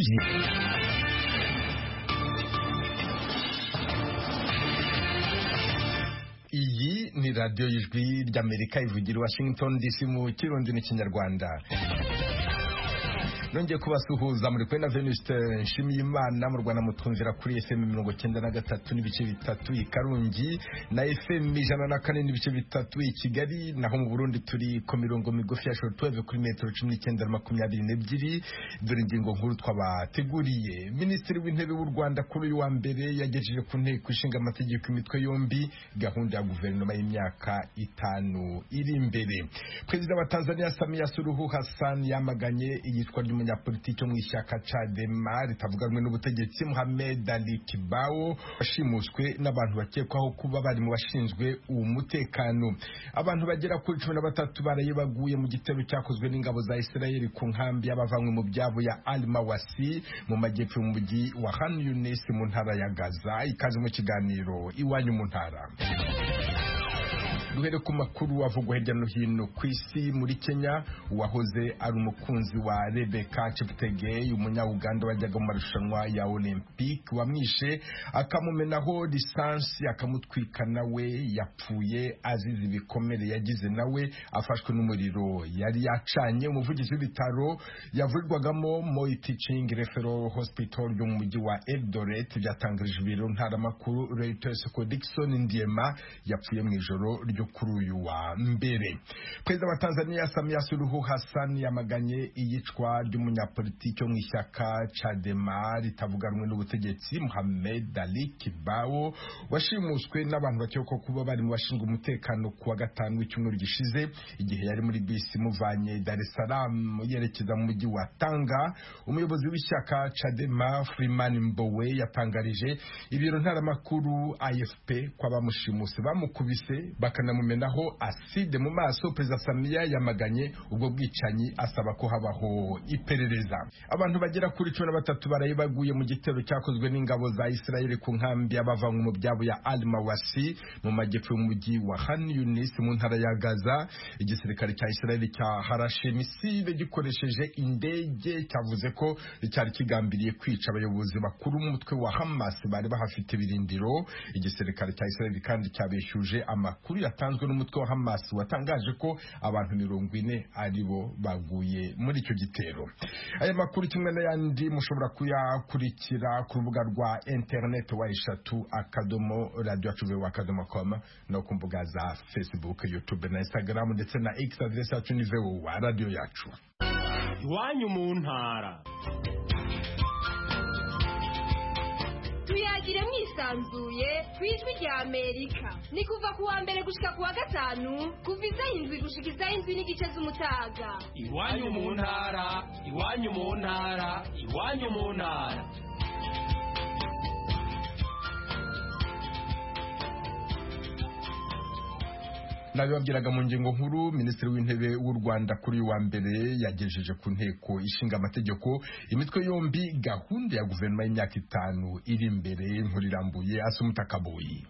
musique. iyi ni radiyo y'ijwi ry'amerika ivugira i washington dc mu kirundi n'ikinyarwanda nongeye kubasuhuza muri kwena venuste nshimiye imana mu rwanda mutwumvira kuri fm mirongo cyenda na gatatu n'ibice bitatu i karongi na fm ijana na kane n'ibice bitatu i kigali naho mu burundi turi ku mirongo migufi ya shortweve kuri metero cumi n'icyenda na makumyabiri n'ebyiri dore ingingo nkuru twabateguriye minisitiri w'intebe w'u rwanda kuri uyu wa mbere yagejeje ku nteko ishinga amategeko imitwe yombi gahunda ya guverinoma y'imyaka itanu iri imbere perezida wa tanzania samiya suruhu hassan yamaganye iyicwa ry'umu umunyapolitiki wo mu ishyaka cadema ritavuga rumwe n'ubutegetsi muhamed ali kibao washimuswe n'abantu bakekwaho kuba bari mu bashinzwe uwo mutekano abantu bagera kuri cumi na batatu baraye baguye mu gitero cyakozwe n'ingabo za isirayeli ku nkambi y'abavanywe mu byabo ya al mawasi mu majyepfo y'umujyi wa han yunis mu ntara ya gaza ikaze mu kiganiro iwanyu mu ntara duhere ku makuru avugwa hirya no hino ku isi muri kenya uwahoze ari umukunzi wa rebeka cheptegei umunyauganda wajyaga mu marushanwa ya olympic wamwishe akamumenaho lisansi akamutwika nawe yapfuye azize ibikomere yagize nawe afashwe n'umuriro yari yacanye umuvugizi w'ibitaro yavurirwagamo moi teaching referral hospital yo mu mujyi wa eldoret byatangarije ibiro ntaramakuru reuters ko dickson ndiema yapfuye mu ijoro ryo kuri uyu wa mbere perezida wa tanzania samia suluhu hassan yamaganye iyicwa ry'umunyapolitiki wo mu ishyaka cadema ritavuga rumwe n'ubutegetsi muhamed ali kibao washimuswe n'abantu bakekwa kuba bari mu bashinzwe umutekano ku wa gatanu w'icyumweru gishize igihe yari muri bisi imuvanye dar es salaam yerekeza mu mujyi wa tanga umuyobozi w'ishyaka cadema freeman mbowe yatangarije ibiro ntaramakuru afp ko abamushimuse bamukubise baka bakanamumenaho aside mu maso perezida samiya yamaganye ubwo bwicanyi asaba ko habaho iperereza abantu bagera kuri cumi na batatu baraye baguye mu gitero cyakozwe n'ingabo za isirayeli ku nkambi y'abavanywe mu byabo ya al mawasi mu majyepfo y'umujyi wa han yunis mu ntara ya gaza igisirikare cya isirayeli cya harashe misile gikoresheje indege cyavuze ko cyari kigambiriye kwica abayobozi bakuru mutwe wa hamas bari bahafite ibirindiro igisirikare cya isirayeli kandi cyabeshyuje amakuru yatanzwe n'umutwe wa Hamas watangaje ko abantu mirongo ine aribo baguye muri icyo gitero aya makuru kimwe n'ayandi mushobora kuyakurikira ku rubuga rwa interineti wa eshatu akadomo radiyo acuruwe akadomo koma no ku mbuga za facebook youtube na instagram ndetse na x aderesi yacu ni wa radiyo yacu iwanyu mu ntara tuyagire mwisanzuye ku ijwi rya amerika ni kuva ku wa mbere gushika ku wa gatanu kuva izaho indwi gushika izaho indwi n'igice z'umutaga iwanyu mu ntara iwanyu mu ntara iwanyu mu ntara nabibabwiraga mu ngingo nkuru minisitiri w'intebe w'u rwanda kuri uyu wa mbere yagejeje ku nteko ishinga amategeko imitwe yombi gahunda ya guverinoma y'imyaka itanu iri imbere nkuru irambuye asumuta kaboyi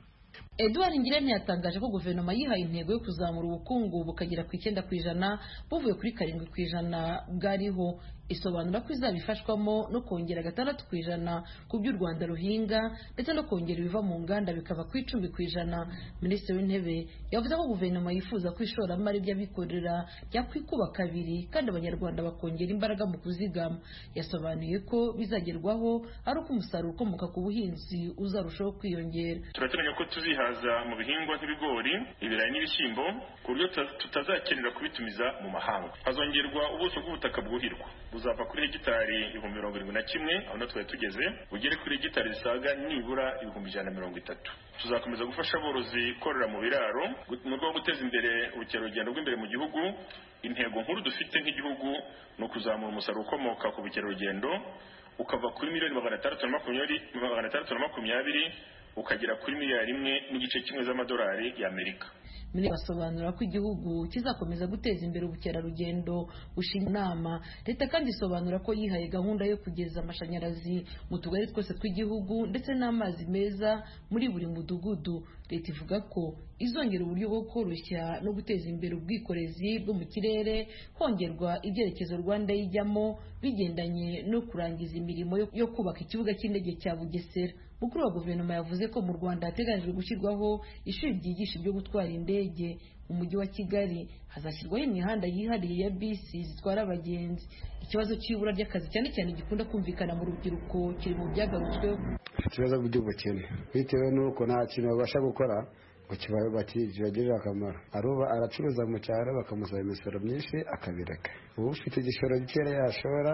Edouard Ngirente yatangaje ko guverinoma yihaye intego yo kuzamura ubukungu bukagera ku icyenda ku ijana buvuye kuri karindwi ku ijana bwariho isobanura ko izabifashwamo no kongera gatandatu ku ijana ku byo u rwanda ruhinga ndetse no kongera ibiva mu nganda bikava ku icumi ku ijana minisitiri w'intebe yavuze ko guverinoma yifuza ko ishoramari ry'abikorera ryakwikuba kabiri kandi abanyarwanda bakongera imbaraga mu kuzigama yasobanuye ko bizagerwaho ari uko umusaruro ukomoka ku buhinzi uzarushaho kwiyongera turateganya ko tuziha mu bihingwa nk'ibigori ibirayi n'ibishyimbo ku buryo tutazakenera kubitumiza mu mahanga hazongerwa ubuso bw'ubutaka bwuhirwa buzava kuri hegitari ibihumbi mirongo irindwi na kimwe aho na twari tugeze bugere kuri hegitari zisaga nibura ibihumbi ijana na mirongo itatu tuzakomeza gufasha aborozi korora mu biraro mu rwego rwo guteza imbere ubukerarugendo bw'imbere mu gihugu intego nkuru dufite nk'igihugu ni ukuzamura umusaruro ukomoka ku bukerarugendo ukava kuri miliyoni magana atandatu na makumyabiri ukagera kuri miliyari imwe n'igice kimwe z'amadolari y'amerika minisitiri basobanura ko igihugu kizakomeza guteza imbere ubukerarugendo bushingiye inama leta kandi isobanura ko yihaye gahunda yo kugeza amashanyarazi mu tugari twose tw'igihugu ndetse n'amazi meza muri buri mudugudu leta ivuga ko izongera uburyo bwo koroshya no guteza imbere ubwikorezi bwo mu kirere hongerwa ibyerekezo rwanda ijyamo bigendanye no kurangiza imirimo yo- yo kubaka ikibuga cy'indege cya bugesera mukuru wa guverinoma yavuze ko mu rwanda hateganyijwe gushyirwaho ishuri ryigisha ibyo gutwara indege mu mujyi wa kigali hazashyirwaho imihanda yihariye ya bisi zitwara abagenzi ikibazo cy'ibura ry'akazi cyane cyane gikunda kumvikana mu rubyiruko kiri mu byagarutsweho ikibazo by'ubukene bitewe n'uko nta kintu babasha gukora ngo kiba- baki- kibagirire akamaro aruba aracuruza mu cyaro bakamusaba imisoro myinshi akabireka uba ufite igishoro gikeya yashora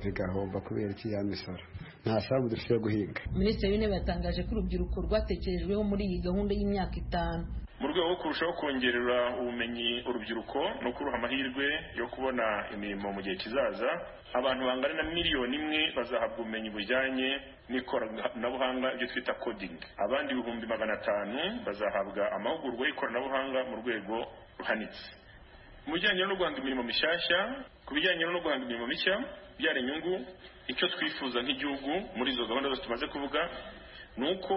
bigahomba kubera iki ya misoro ntasambu dufite guhinga minisitiri w'intebe yatangaje ko urubyiruko rwatekerejweho muri iyi gahunda y'imyaka itanu mu rwego rwo kurushaho kongerera ubumenyi urubyiruko no kuruha amahirwe yo kubona imirimo mu gihe kizaza abantu bangana na miliyoni imwe bazahabwa ubumenyi bujyanye n'ikoranabuhanga ibyo twita coding abandi ibihumbi magana atanu bazahabwa amahugurwa y'ikoranabuhanga mu rwego ruhanitse mu bijyanye no guhanga imirimo mishyashya ku bijyanye no guhanga imirimo mishya byara inyungu icyo twifuza nk'igihugu muri izo gahunda zose tumaze kuvuga ni uko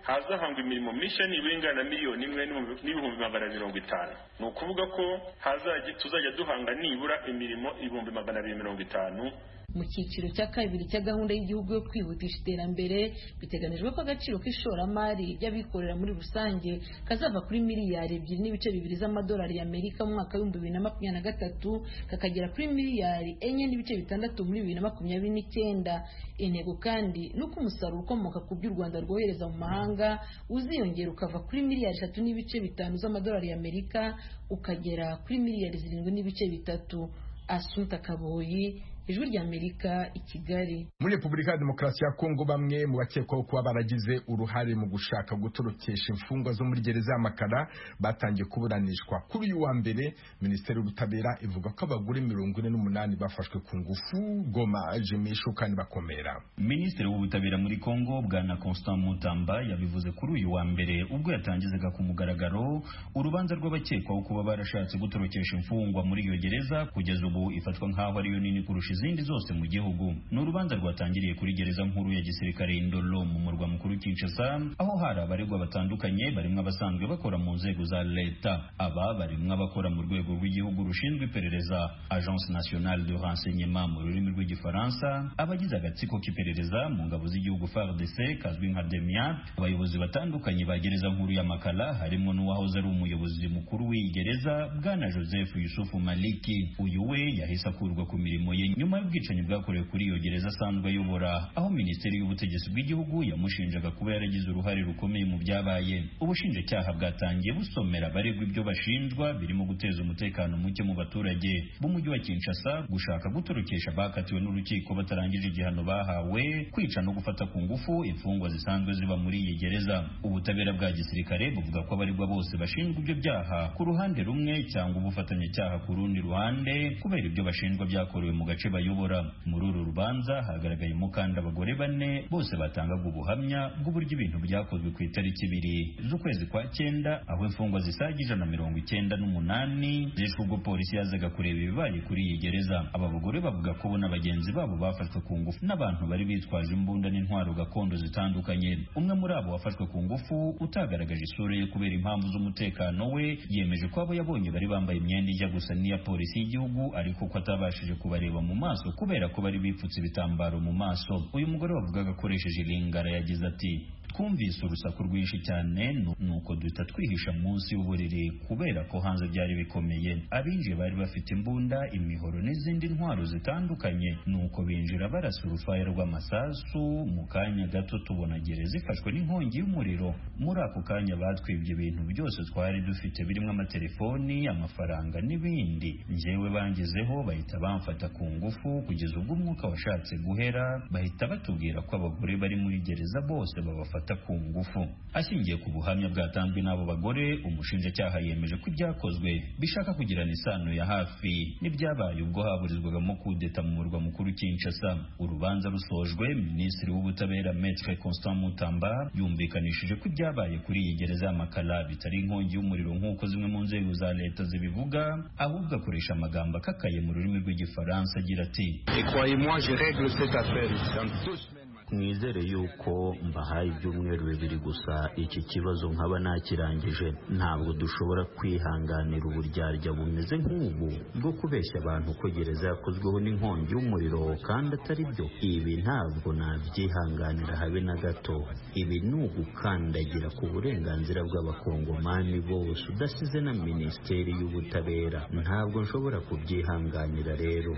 hazahangwa imirimo mishya nibura ingana na miliyoni imwe n'ibihumbi- n'ibihumbi magana abiri mirongo itanu ni ukuvuga ko hazajya tuzajya duhanga nibura imirimo ibihumbi magana abiri mirongo itanu mu cyiciro cya kabiri cya gahunda y'igihugu yo kwihutisha iterambere biteganijwe ko agaciro k'ishoramari ry'abikorera muri rusange kazava kuri miliyari ebyiri n'ibice bibiri z'amadolari y'amerika mu mwaka w'ibihumbi bibiri na makumyabiri na gatatu kakagera kuri miliyari enye n'ibice bitandatu muri bibiri na makumyabiri n'icyenda intego kandi ni uko umusaruro ukomoka ku byo u rwanda rwohereza mu mahanga uziyongera ukava kuri miliyari eshatu n'ibice bitanu z'amadolari y'amerika ukagera kuri miliyari zirindwi n'ibice bitatu asunta kaboyi ijwi ry'amerika i kigali muri repubulika ya demokarasi ya kongo bamwe mu bakekwaho kuba baragize uruhare mu gushaka gutorokesha imfungwa zo muri gereza y'amakara batangiye kuburanishwa kuri uyu wa mbere minisiteri y'ubutabera ivuga ko abagore mirongo ine n'umunani bafashwe ku ngufu goma jimishu kandi bakomera minisitiri w'ubutabera muri congo bwana constant mutamba yabivuze kuri uyu wa mbere ubwo yatangizaga ku mugaragaro urubanza rw'abakekwaho kuba barashatse gutorokesha imfungwa muri iyo gereza kugeza ubu ifatwa nk'aho ariyo nini kurusha izindi zose mu gihugu ni urubanza rwatangiriye kuri gereza nkuru ya gisirikare indolo mu murwa mukuru kinshasa aho hari abaregwa batandukanye barimo abasanzwe bakora mu nzego za leta aba barimo abakora mu rwego rw'igihugu rushinzwe iperereza agence nationale de renseignement mu rurimi rw'igifaransa abagize agatsiko k'iperereza mu ngabo z'igihugu FARDC kazwi nka demia abayobozi batandukanye ba gereza nkuru ya makala harimo n'uwahoze ari umuyobozi mukuru w'iyi gereza bwana joseph yusufu maliki uyu we yahise akurwa ku mirimo ye nyuma y'ubwicanyi bwakorewe kuri iyo gereza asanzwe ayobora aho minisiteri y'ubutegetsi bw'igihugu yamushinjaga kuba yaragize uruhare rukomeye mu byabaye ubushinjacyaha bwatangiye busomera abaregwa ibyo bashinjwa birimo guteza umutekano muke mu baturage b'umujyi wa kinshasa gushaka gutorokesha abakatiwe n'urukiko batarangije igihano bahawe kwica no gufata ku ngufu imfungwa zisanzwe ziba muri iyi gereza ubutabera bwa gisirikare buvuga ko abaregwa bose bashinjwa ibyo byaha ku ruhande rumwe cyangwa ubufatanyacyaha ku rundi ruhande kubera ibyo bashinjwa byakorewe mu gace bayobora muri uru rubanza hagaragayemo kandi abagore bane bose batangaga ubuhamya bw'uburyo ibintu byakozwe ku itariki ibiri z'ukwezi kwa cyenda aho imfungwa zisaga ijana na mirongo icyenda n'umunani zishwe ubwo polisi yazaga kureba ibibaye kuri iyi gereza aba bagore bavuga ko bo na bagenzi babo bafashwe ku ngufu n'abantu bari bitwaje imbunda n'intwaro gakondo zitandukanye umwe muri abo wafashwe ku ngufu utagaragaje isura ye kubera impamvu z'umutekano we yemeje ko abo yabonye bari bambaye imyenda ijya gusa n'iya polisi y'igihugu ariko ko atabashije kubareba mu maso kubera ko bari bipfutse ibitambaro mu maso uyu mugore wavugaga akoresheje ilingara yagize ati twumvise urusaku rwinshi cyane nu- nuko duhita twihisha munsi y'uburiri kubera ko hanze byari bikomeye abinjiye bari bafite imbunda imihoro n'izindi ntwaro zitandukanye nuko binjira barasa urufaya rw'amasasu mu kanya gato tubona gereza ifashwe n'inkongi y'umuriro muri ako kanya batwibye ibintu byose twari dufite birimo amatelefoni amafaranga n'ibindi njyewe bangezeho bahita bamfata ku ngufu kugeza ubwo umwuka washatse guhera bahita batubwira ko abagore bari muri gereza bose babafata babifata ku ngufu ashingiye ku buhamya bwatanzwe n'abo bagore umushinjacyaha yemeje ko ibyakozwe bishaka kugirana isano ya hafi n'ibyabaye ubwo haburizwagamo kudeta mu murwa mukuru Kinshasa urubanza rusojwe minisitiri w'ubutabera Maître Constant Mutamba yumvikanishije ko ibyabaye kuri iyi gereza ya Makala bitari inkongi y'umuriro nk'uko zimwe mu nzego za leta zibivuga ahubwo akoresha amagambo akakaye mu rurimi rw'igifaransa agira ati Et croyez-moi, je règle cette affaire dans deux semaines. mwizere yuko mbahaye ibyumweru bibiri gusa iki kibazo nkaba nakirangije ntabwo dushobora kwihanganira uburyarya bumeze nk'ubu bwo kubeshya abantu ko gereza yakozweho n'inkongi y'umuriro kandi atari byo ibi ntabwo nabyihanganira habe na gato ibi ni ugukandagira ku burenganzira bw'abakongomani bose udasize na minisiteri y'ubutabera ntabwo nshobora kubyihanganira rero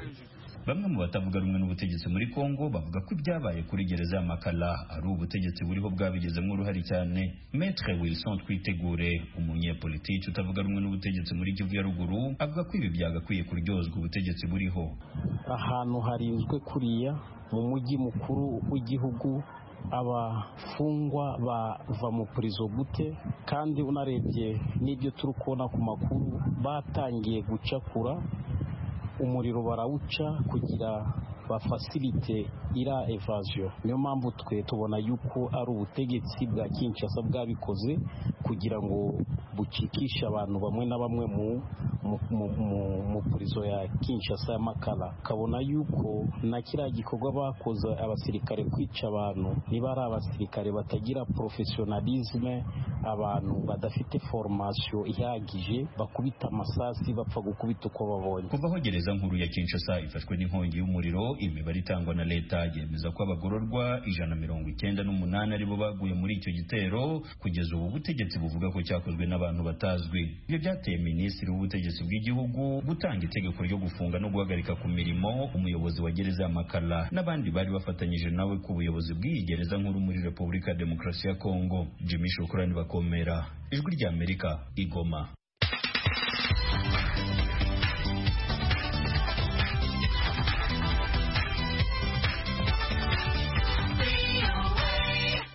Bamwe mu batavuga rumwe n'ubutegetsi muri Kongo bavuga ko ibyabaye kuri gereza ya Makala ari ubutegetsi buriho bwabigizemo uruhare cyane. Maître Wilson Twitegure, umunyepolitiki utavuga rumwe n'ubutegetsi muri Kivu ya ruguru, avuga ko ibi byagakwiye kuryozwa ubutegetsi buriho. ahantu harinzwe kuriya mu mujyi mukuru w'igihugu abafungwa bava mu purizo gute kandi unarebye n'ibyo turi kubona ku makuru batangiye gucakura umuriro barawuca kugira bafasilite ira evaziyo niyo mpamvu twe tubona yuko ari ubutegetsi bwa kinshasa bwabikoze kugira ngo bucikishe abantu bamwe na bamwe mu mu, mu, mu, mu purizo ya kinshasa ya makara kabona yuko na kiriya gikorwa bakoze abasirikare kwica abantu niba ari abasirikare batagira porofesiyonalizme abantu badafite formasiyo ihagije bakubita amasasi bapfa gukubita uko babonye Kuva aho gereza nkuru ya Kinshasa ifashwe n'inkongi y'umuriro, imibare itangwa na leta yemeza ko abagororwa ijana mirongo icyenda n'umunani aribo baguye muri icyo gitero, kugeza ubu butegetsi buvuga ko cyakozwe n'abantu batazwi. Ibyo byateye minisitiri w'ubutegetsi bw'igihugu gutanga itegeko ryo gufunga no guhagarika ku mirimo umuyobozi wa gereza ya Makala n'abandi bari bafatanyije nawe ku buyobozi bw'iyi gereza nkuru muri Repubulika ya Demokarasi ya Kongo. Jimmy Shukurani Bakomera, Ijwi rya Amerika, Igoma.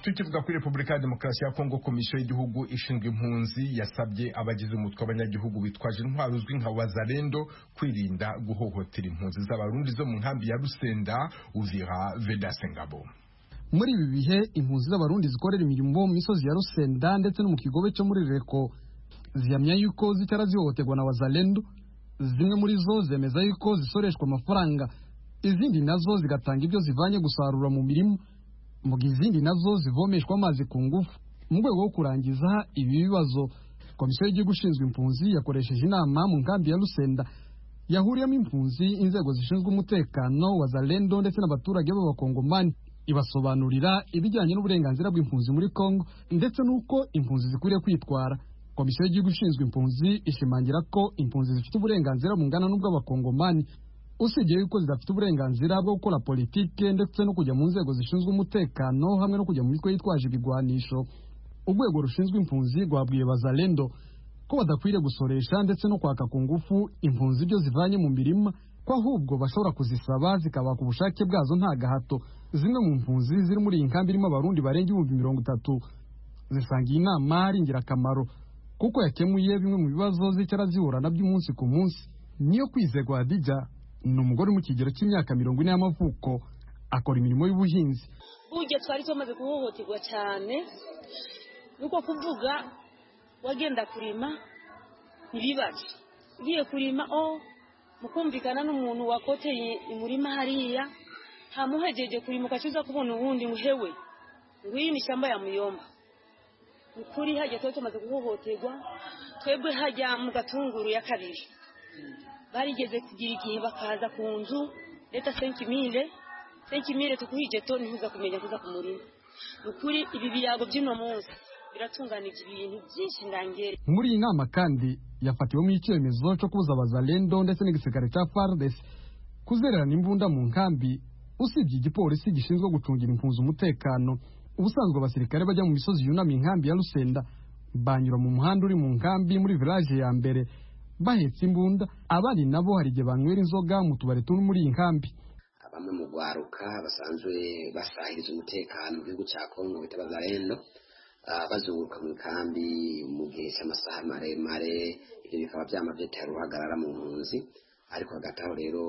tukivuga kuri repubulika ya demokarasi ya kongo komisiyo y'igihugu ishinzwe impunzi yasabye abagize umutwe w'abanyagihugu bitwaje intwaro uzwi nka wazarendo kwirinda guhohotera impunzi z'abarundi zo mu nkambi ya rusenda uvira vedasengabo muri ibi bihe impunzi z'abarundi zikorera imirimo mu misozi ya rusenda ndetse no mu kigobe cyo muri reko zihamya yuko zitara zihohoterwa na wazalendo zimwe muri zo zemeza yuko zisoreshwa amafaranga izindi nazo zigatanga ibyo zivanye gusarura mu mirima mu gihe izindi nazo zivomeshwa amazi ku ngufu mu rwego rwo kurangiza ibi bibazo komisiyo y'igihugu ishinzwe impunzi yakoresheje inama mu nkambi ya rusenda yahuriyemo impunzi inzego zishinzwe umutekano wa zalendo ndetse n'abaturage b'abakongomani ibasobanurira ibijyanye n'uburenganzira bw'impunzi muri kongo ndetse n'uko impunzi zikwiriye kwitwara komisiyo y'igihugu ishinzwe impunzi ishimangira ko impunzi zifite uburenganzira bungana n'ubw'abakongomani usibye yuko zidafite uburenganzira bwo gukora politike ndetse no kujya mu nzego zishinzwe umutekano hamwe no kujya mu mitwe yitwaje ibigwanisho urwego rushinzwe impunzi rwabwiye bazalendo ko badakwiriye gusoresha ndetse no kwaka ku ngufu impunzi ibyo zivanye mu mirima ko ahubwo bashobora kuzisaba zikabaka ubushake bwazo nta gahato zimwe mu mpunzi ziri muri iyi nkambi irimo abarundi barenga ibihumbi mirongo itatu zisanga iyi nama ari ingirakamaro kuko yakemuye bimwe mu bibazo zicara zihura na by'umunsi ku munsi niyo kwizerwa hadijya ni umugore uri mu kigero cy'imyaka mirongo ine y'amavuko akora imirimo y'ubuhinzi burya twari tumaze guhohoterwa cyane nuko kuvuga wagenda kurima ntibibaze ugiye kurima o mukumvikana n'umuntu wakoteye umurima hariya ntamuhegeje kurima ukajya uza kubona uwundi ngo hewe nguyu ni ishyamba ya muyomba ni ukuri hajya twari tumaze guhohoterwa twebwe hajya mu gatunguru ya kabiri barigeze kugira igihe bakaza ku nzu leta senkimire senkimire tukuhije toni ntuza kumenya kuza ku murima ni ukuri ibi birago by'uno munsi biratunganije ibintu byinshi ndangere muri iyi nama kandi yafatiwemo icyemezo cyo kubuza abazalendo ndetse n'igisirikare cya fardes kuzererana imbunda mu nkambi usibye igipolisi gishinzwe gucungira impunzi umutekano ubusanzwe abasirikare bajya mu misozi yunamye inkambi ya rusenda banyura mu muhanda uri mu nkambi muri village ya mbere bahetse imbunda abandi nabo hari igihe banywera inzoga mu tubari turi muri iyi nkambi bamwe mu rwaruka basanzwe basahiriza umutekano mu gihugu cya kongo bita bazarendo bazunguruka mu ikambi mu gihe cy'amasaha maremare ibyo bikaba byamaze bitera uruhagarara mu mpunzi ariko hagati aho rero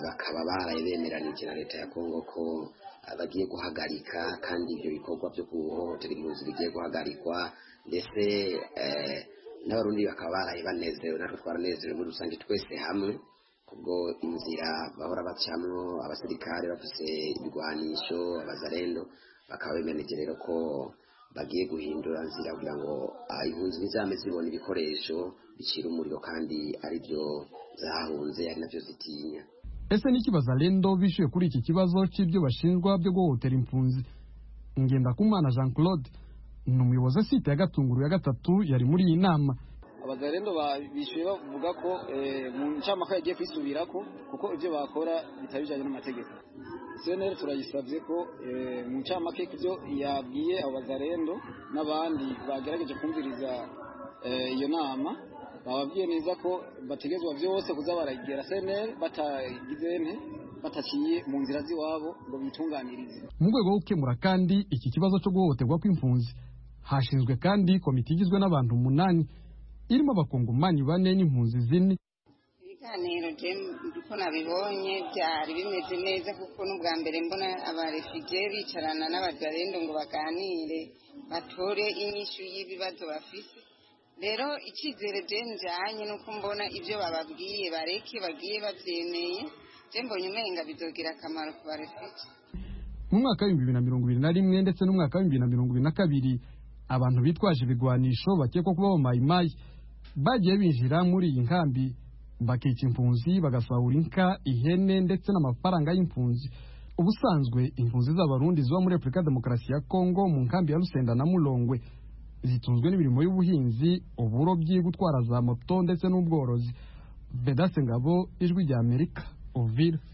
bakaba baraye bemeranije na leta ya kongo ko bagiye guhagarika kandi ibyo bikorwa byo guhohotera impunzi bigiye guhagarikwa ndetse n'abarundi bakaba baraye banezerewe natwe twaranezerewe muri rusange twese hamwe kubwo inzira bahora bacamwo abasirikare bafise ibigwanisho abazarendo bakaba bemeranije rero ko bagiye guhindura nzira kugira ngo impunzi ntizame zibona ibikoresho bicira umuriro kandi ari byo zahunze ari nabyo zitinya ese niki bazarendo bishyuye kuri iki kibazo cy'ibyo bashinjwa byo guhohotera impunzi ngendakumana jean claude ni umuyobozi wa site ya gatunguru ya gatatu yari muri iyi nama abazarendo bishyuye bavuga ko mu ncamaka yagiye kwisubira ko kuko ibyo bakora bitari bijyanye n'amategeko seneri turayisabye ko mu ncamake ibyo yabwiye abo bazarendo n'abandi bagerageje kumviriza iyo nama bababwiye neza ko bategezwa byose kuza baragera seneri batagize bataciye mu nzira z'iwabo ngo bitunganirize mu rwego rwo gukemura kandi iki kibazo cyo guhohoterwa kw'impunzi hashinzwe kandi komite igizwe n'abantu umunani irimo abakongomani bane n'impunzi zine ibiganiro uko nabibonye byari bimeze neza kuko n'ubwa mbere mbona abarefugiye bicarana n'abajarendo ngo baganire batore inyishu y'ibibazo bafite rero icyizere jemu jyanye nuko mbona ibyo bababwiye bareke bagiye babyemeye mbonye umenga bidogira akamaro ku barefugiye mu mwaka w'ibihumbi bibiri na mirongo ibiri na rimwe ndetse n'umwaka w'ibihumbi bibiri na mirongo ibiri na kabiri abantu bitwaje ibigwanisho bakekwa kuba abamayimayi bagiye binjira muri iyi nkambi bakica impunzi bagasahura inka ihene ndetse n'amafaranga y'impunzi ubusanzwe impunzi z'abarundi ziba muri repubulika demokarasi ya kongo mu nkambi ya rusenda na murongwe zitunzwe n'imirimo y'ubuhinzi uburobyi gutwara za moto ndetse n'ubworozi bedase ngabo ijwi rya amerika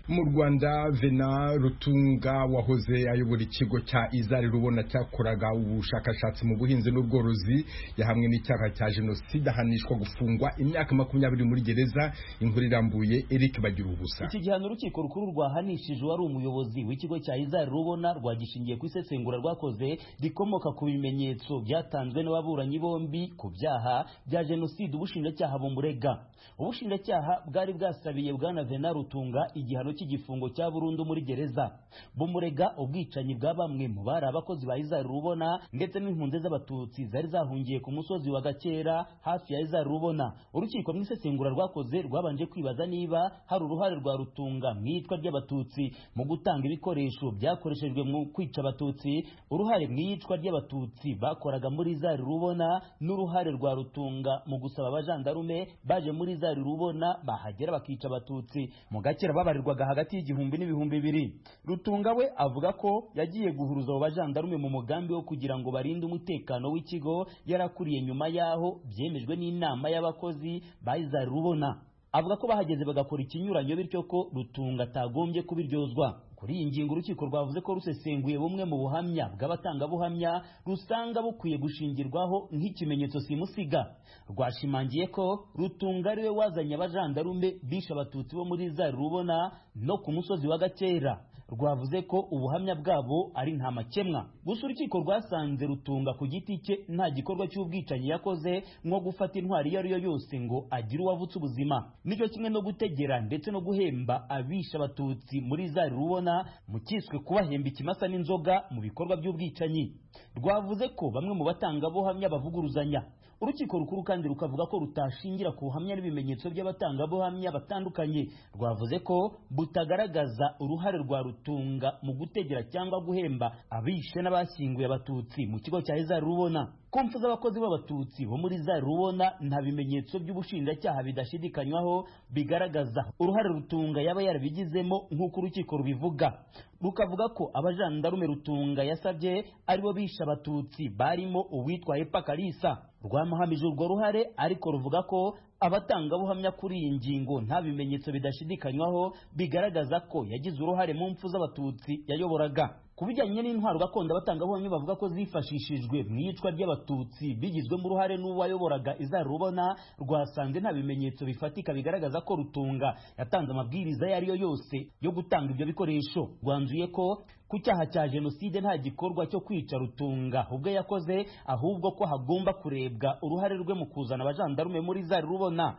mu rwanda vena rutunga wahoze ayobora ikigo cya izari rubona cyakoraga ubushakashatsi mu buhinzi n'ubworozi yahamwe n'icyaha cya jenoside ahanishwa gufungwa imyaka makumyabiri muri gereza inkuru irambuye eric bagira ubusa iki gihano urukiko rukuru rwahanishije uwari umuyobozi w'ikigo cya izari rubona rwagishingiye ku isesengura rwakoze rikomoka ku bimenyetso byatanzwe n'ababuranyi bombi ku byaha bya jenoside ubushinjacyaha bumurega ubushinjacyaha bwari bwasabiye bwana vena rutunga igihano cy'igifungo cya burundu muri gereza bumurega ubwicanyi bwa bamwe mu bari abakozi ba izari rubona ndetse n'impunzi z'abatutsi zari zahungiye ku musozi wa gakera hafi ya izari rubona urukiko mu isesengura rwakoze rwabanje kwibaza niba hari uruhare rwa rutunga mu iyicwa ry'abatutsi mu gutanga ibikoresho byakoreshejwe mu kwica abatutsi uruhare mu iyicwa ry'abatutsi bakoraga muri izari rubona n'uruhare rwa rutunga mu gusaba abajandarume baje muri izari rubona bahagera bakica abatutsi mu kera babarirwaga hagati y'igihumbi n'ibihumbi bibiri rutunga we avuga ko yagiye guhuruza abo bajandarume mu mugambi wo kugira ngo barinde umutekano w'ikigo yarakuriye nyuma y'aho byemejwe n'inama y'abakozi bayizari rubona avuga ko bahageze bagakora ikinyuranyo bityo ko rutunga atagombye kubiryozwa kuri iyi ngingo urukiko rwavuze ko rusesenguye bumwe mu buhamya bw'abatangabuhamya rusanga bukwiye gushingirwaho nk'ikimenyetso simusiga rwashimangiye ko rutunga ariwe wazanye abajandarume bishe abatutsi bo muri za rubona no ku musozi wa gakera rwavuze ko ubuhamya bwabo ari nta makemwa gusa urukiko rwasanze rutunga ku giti cye nta gikorwa cy'ubwicanyi yakoze nko gufata intwari iyo ari yo yose ngo agire uwavutse ubuzima nicyo kimwe no gutegera ndetse no guhemba abishe abatutsi muri za rubona mu kiswe kubahemba ikimasa n'inzoga mu bikorwa by'ubwicanyi rwavuze ko bamwe mu batangabuhamya bavuguruzanya urukiko rukuru kandi rukavuga ko rutashingira ku buhamya n'ibimenyetso by'abatangabuhamya batandukanye rwavuze ko butagaragaza uruhare rwa rutunga mu gutegera cyangwa guhemba abishe n'abashyinguye abatutsi mu kigo cya izari rubona kumfu z'abakozi b'abatutsi bo muri za rubona nta bimenyetso by'ubushinjacyaha bidashidikanywaho bigaragaza uruhare rutunga yaba yarabigizemo nk'uko urukiko rubivuga rukavuga ko abajandarume rutunga yasabye aribo bishe abatutsi barimo uwitwa epa karisa rwamuhamije urwo ruhare ariko ruvuga ko abatangabuhamya kuri iyi ngingo nta bimenyetso bidashidikanywaho bigaragaza ko yagize uruhare mu mpfu z'abatutsi yayoboraga ku bijyanye n'intwaro gakondo abatangabuhamya bavuga ko zifashishijwe mu iyicwa ry'abatutsi bigizwemo uruhare n'uwayoboraga izarubona rwasanze nta bimenyetso bifatika bigaragaza ko rutunga yatanze amabwiriza ayo ari yo yose yo gutanga ibyo bikoresho rwanzuye ko ku cyaha cya jenoside nta gikorwa cyo kwica rutunga ubwo yakoze ahubwo ko hagomba kurebwa uruhare rwe mu kuzana abajandarume muri za rubona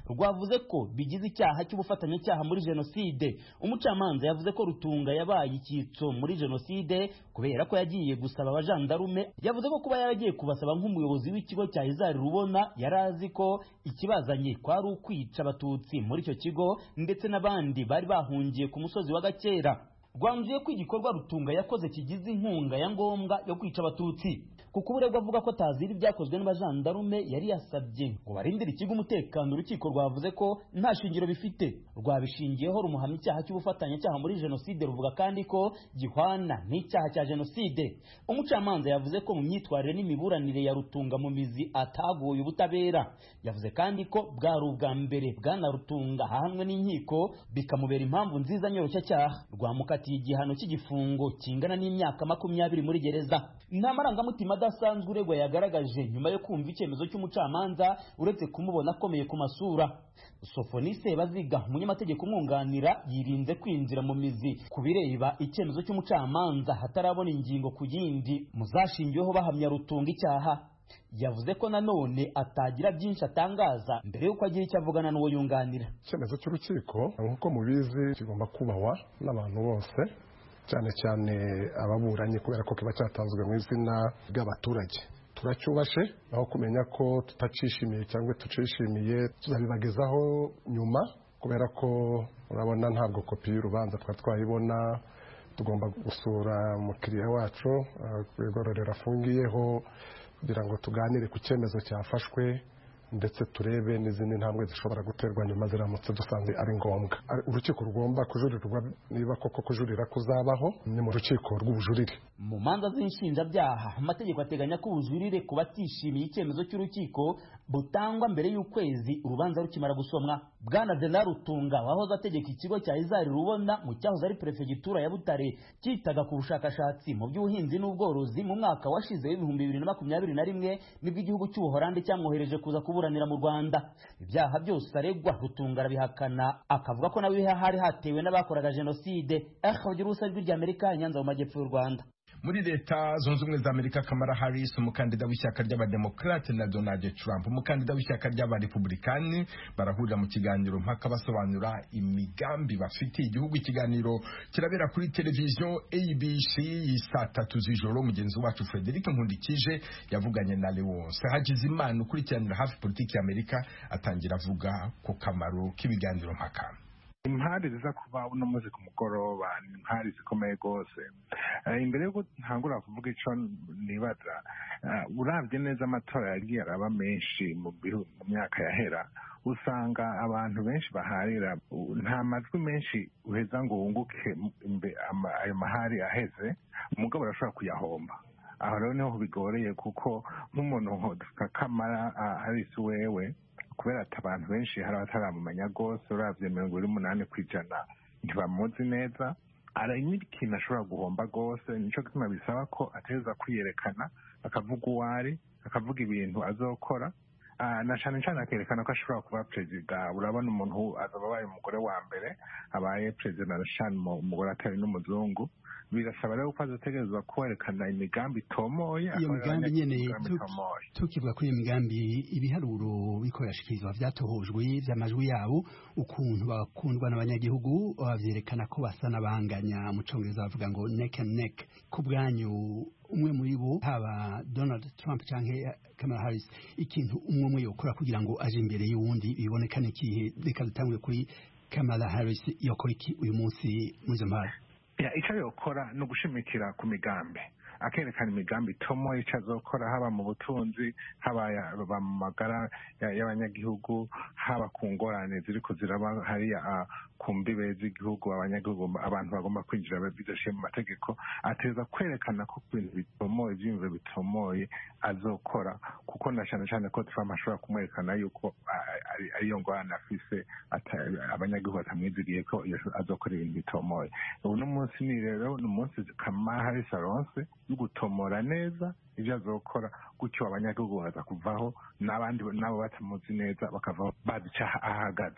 rwavuze ko bigize icyaha cy'ubufatanyacyaha muri jenoside umucamanza yavuze ko rutunga yabaye icyitso muri jenoside kubera ko yagiye gusaba abajandarume yavuze ko kuba yaragiye kubasaba nk'umuyobozi w'ikigo cya izari rubona yari azi ko ikibazanye kwari ukwica abatutsi muri icyo kigo ndetse n'abandi bari bahungiye ku musozi wa gakera rwanzuye ko igikorwa rutunga yakoze kigize inkunga ya ngombwa yo kwica abatutsi kuko uburegwa avuga ko atazira ibyakozwe n'abajandarume yari yasabye ngo barindire ikigo umutekano urukiko rwavuze ko nta shingiro bifite rwabishingiyeho rumuhamya icyaha cy'ubufatanyacyaha muri jenoside ruvuga kandi ko gihwana n'icyaha cya jenoside umucamanza yavuze ko mu myitwarire n'imiburanire ya rutunga mu mizi atagoye ubutabera yavuze kandi ko bwari ubwa mbere bwana rutunga ahanwe n'inkiko bikamubera impamvu nziza nyoroshyacyaha rwamukatiye igihano cy'igifungo kingana n'imyaka makumyabiri muri gereza nta marangamutima adasanzwe uregwa yagaragaje nyuma yo kumva icyemezo cy'umucamanza uretse kumubona akomeye ku masura sofonise baziga umunyamategeko umwunganira yirinze kwinjira mu mizi ku bireba icyemezo cy'umucamanza hatarabona ingingo ku yindi muzashingiweho bahamya rutunga icyaha yavuze ko nanone atagira byinshi atangaza mbere y'uko agira icyo avugana n'uwo yunganira icyemezo cy'urukiko nk'uko mubizi kigomba kubahwa n'abantu bose cyane cyane ababuranyi kubera ko kiba cyatanzwe mu izina ry'abaturage turacyubashe aho kumenya ko tutacishimiye cyangwa tucishimiye tuzabibagezaho nyuma kubera ko urabona ntabwo kopi y'urubanza twari twayibona tugomba gusura umukiriya wacu ku igororero afungiyeho kugira ngo tuganire ku cyemezo cyafashwe ndetse turebe n'izindi ntambwe zishobora guterwa nyuma ziramutse dusanze ari ngombwa urukiko rugomba kujurirwa niba koko kujurira kuzabaho ni mu rukiko rw'ubujurire mu manza z'inshinjabyaha amategeko ateganya ko ubujurire ku batishimiye icyemezo cy'urukiko butangwa mbere y'ukwezi urubanza rukimara gusomwa bwana dena rutunga wahoze ategeka ikigo cya izari rubona mu cyahoze ari perefegitura ya butare cyitaga ku bushakashatsi mu by'ubuhinzi n'ubworozi mu mwaka washize w'ibihumbi bibiri na makumyabiri na rimwe nibwo igihugu cy'ubuhorande cyamwohereje kuza kuba kuburanira mu Rwanda ibyaha byose aregwa rutunga arabihakana akavuga ko nawe hari hatewe n'abakoraga jenoside akagira urusa rw'Amerika Nyanza mu majyepfo y'u Rwanda muri leta zunze ubumwe za amerika kamara harris umukandida w'ishyaka ry'abademokarate na donald trump umukandida w'ishyaka ry'abarepublikani barahurira mu kiganiro mpaka basobanura imigambi bafitiye igihugu ikiganiro kirabera kuri televiziyo abc saa tatu z'ijoro mugenzi wacu frederic nkundikije yavuganye na lewonse hagize imana ukurikiranira hafi politiki y'amerika atangira avuga ku kamaro k'ibiganiro mpaka impande ziza kuva uno munsi ku mugoroba ni impande zikomeye rwose imbere y'uko ntangura kuvuga icyo nibaza urabye neza amatora yagiye araba menshi mu myaka yahera usanga abantu benshi baharira nta majwi menshi uheza ngo wunguke ayo mahari aheze umugabo arashobora kuyahomba aho rero niho bigoreye kuko nk'umuntu kamara arisi wewe kubera ati abantu benshi hari abataramumenya rwose urabye mirongo ine n'umunani ku ijana ntibamuzi neza hari n'ikintu ashobora guhomba rwose nicyo gituma bisaba ko ategereza kwiyerekana akavuga uwo ari akavuga ibintu azokora na cyane cyane akerekana ko ashobora kuba perezida urabona umuntu azaba abaye umugore wa mbere abaye perezida na shani umugore atari n'umuzungu birasaba rero ko azategerezwa kwerekana imigambi itomoye iyo migambi nyene tukivuga kuri iyo migambi ibiharuro bikoreshejwe vyatohojwe vy'amajwi yabo ukuntu bakundwa n'abanyagihugu bavyerekana ko basa n'abanganya mu congereza bavuga ngo neck and neck ku bwanyu umwe muri bo haba donald trump cyangwa kamara harris ikintu umwe umwe yokora kugira ngo aje imbere y'uwundi biboneka n'ikihe reka dutangwe kuri kamara harris yokora iki uyu munsi muri izo mpara icyo yokora ni ugushimikira ku migambi akerekana imigambi itomoye icyo azokora haba mu butunzi haba mu magara y'abanyagihugu haba ku ngorane ziri kuziraba hariya ku mbibe z'igihugu abanyagihugu abantu bagomba kwinjira bidaciye mu mategeko ateza kwerekana ko ku bintu bitomoye ibyiyumviro bitomoye azokora kuko na cyane cyane ko turamu ashobora kumwerekana yuko ariyo ngorane afise abanyagihugu batamwiziriye ko azokora ibintu bitomoye ubu n'umunsi ni rero ni umunsi kamahari saronse yo gutomora neza ibyo azokora gutyo abanyagihugu baza kuvaho n'abandi nabo batamuzi neza bakavaho bazi icyaha ahagaze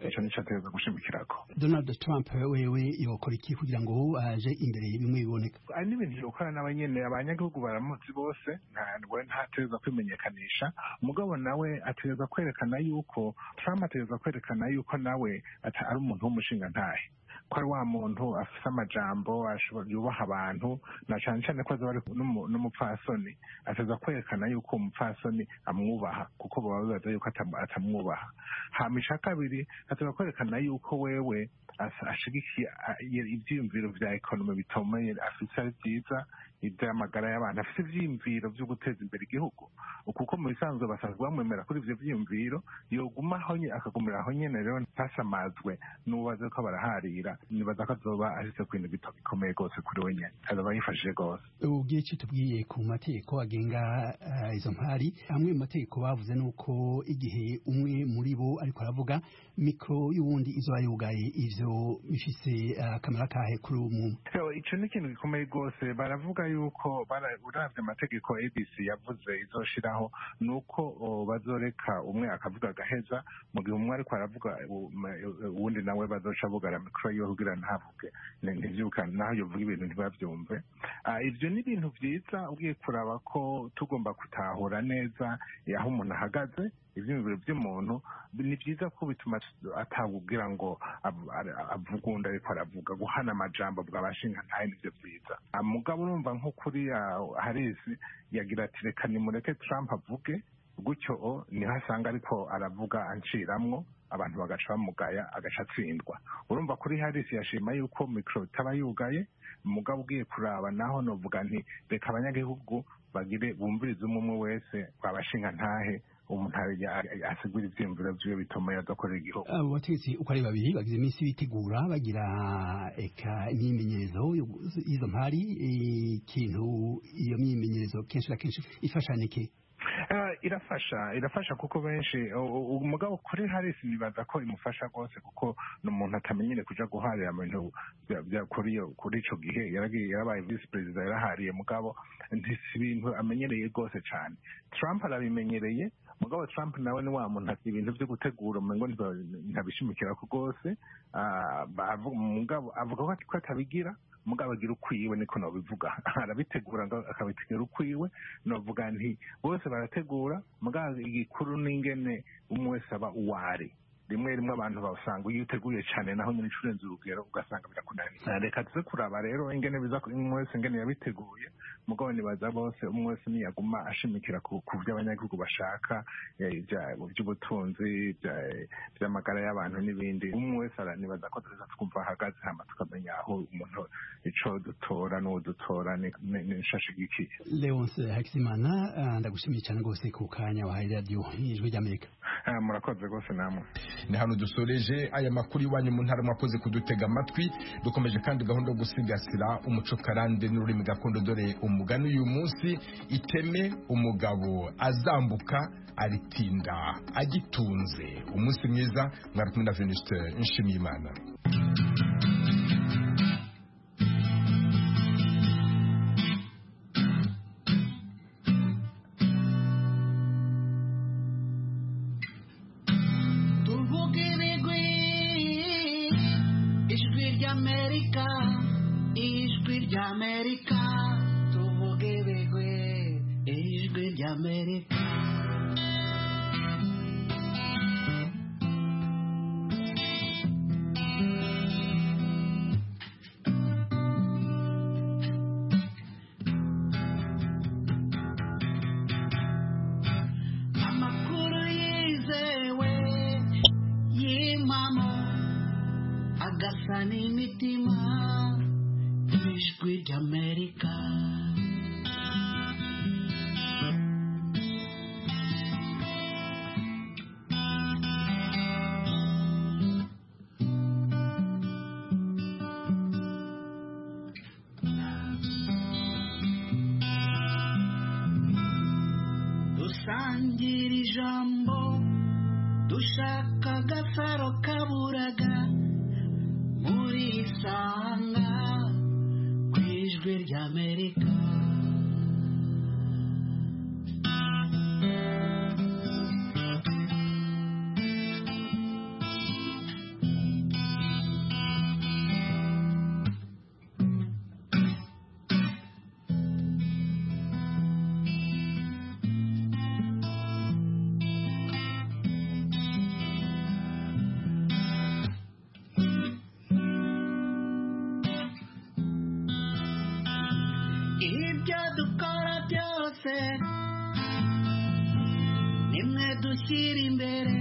icyo nicyo ateza gushimikirako donald trump wewe yokora iki kugira ngo aje imbere bimwe biboneka hari n'ibintu yokora nawe nyine abanyagihugu baramuzi bose ntabwo ntateza kwimenyekanisha umugabo nawe ateza kwerekana yuko trump ateza kwerekana yuko nawe ari umuntu w'umushinga ntahe ko ari wa muntu afite amajambo yubaha abantu na cyane cyane ko azaba ari n'umupfasoni ateza kwerekana yuko uwo mupfasoni amwubaha kuko baba bibaza yuko atamwubaha hamisha kabiri ateza kwerekana yuko wewe ashigikiye ibyiyumviro bya ekonomi bitomeye afite ari byiza iby'amagara y'abantu afite ibyiyumviro byo guteza imbere igihugu kuko mu bisanzwe basanzwe bamwemera kuri ibyo byiyumviro yoguma aho nyine akagumira aho nyine rero ntasamazwe n'ubaze ko baraharira nibaza ko azoba ashyize ku bintu bito bikomeye rwose kuri we nyine azaba yifashije rwose ubwiye icyo tubwiye ku mategeko agenga izo mpari amwe mu mategeko bavuze ni uko igihe umwe muri bo ariko aravuga mikoro y'uwundi izoba yugaye ivyo bifise akamaro kahe kuri uwo muntu icyo ni ikintu gikomeye rwose baravuga yuko urabye amategeko abc yavuze izoshiraho ni uko bazoreka umwe akavuga agaheza mu gihe umwe ariko aravuga uwundi nawe bazoca bugara mikoro yiwe kugira ntavuge ntibyukane naho yovuga ibintu ntibabyumve ibyo ni ibintu byiza ugiye kuraba ko tugomba gutahura neza aho umuntu ahagaze ibyiyumviro by'umuntu ni byiza ko bituma atabubwira ngo avuga undi ariko aravuga guhana amajambo bwabashinga ntayo nibyo byiza mugabo urumva nko kuri harisi yagira ati reka nimureke Trump avuge gutyo niho asanga ariko aravuga anciramwo abantu bagaca bamugaya agaca atsindwa urumva kuri harisi yashima yuko mikoro itaba yugaye mugabo ugiye kuraba naho novuga nti reka abanyagihugu bagire bumvirize umwe umwe wese babashinga ntahe umuntu asigura ibyiyumviro byiwe bituma yadakorera igihugu abo bategetsi uko ari babiri bagize iminsi bitegura bagira eka imyimenyerezo y'izo mpari ikintu iyo myimenyerezo kenshi na kenshi ifashanike irafasha irafasha kuko benshi umugabo kuri harisi nibaza ko imufasha rwose kuko ni umuntu atamenyere kujya guharira ibintu kuri icyo gihe yarabaye visi perezida yarahariye mugabo ntisi ibintu amenyereye rwose cyane Trump arabimenyereye mugabo Trump nawe ni wa muntu ati ibintu byo gutegura umengo ntabishimikira ko rwose mugabo avuga ko atabigira mugabo agira ukwiwe niko nabivuga arabitegura akabitegura ukwiwe navuga nti bose barategura mugabo igikuru n'ingene umwe wese aba uwari rimwe rimwe abantu basanga iyo uteguye cyane naho nyine inshuro urenze urugero ugasanga birakunaniye reka tuze kuraba rero ingene biza umwe wese ingene yabiteguye mugabo nibaza bose umwe wese ntiyaguma ashimikira ku byo abanyagihugu bashaka by'ubutunzi by'amagara y'abantu n'ibindi umwe wese nibaza ko tuza twumva ahagaze hama tukamenya aho umuntu ico dutora n'uwo dutora n'ishashigikiye leonce hakizimana ndagushimiye cyane rwose ku kanya wahaye radiyo y'ijwi ry'amerika murakoze rwose namwe ni hano dusoreje aya makuru iwanyu mu ntara mwakoze kudutega amatwi dukomeje kandi gahunda yo gusigasira umuco karande n'ururimi gakondo dore umugani uyu munsi iteme umugabo azambuka aritinda agitunze umunsi mwiza mwari kumwe na venuste nshimiyimana agasa n'imitima ijwi ry'amerika sangira ijambo dushaka agafaro kaburaga muri isanga ku ijwi ry'amerika ibyo dukora byose nimwe dushyira imbere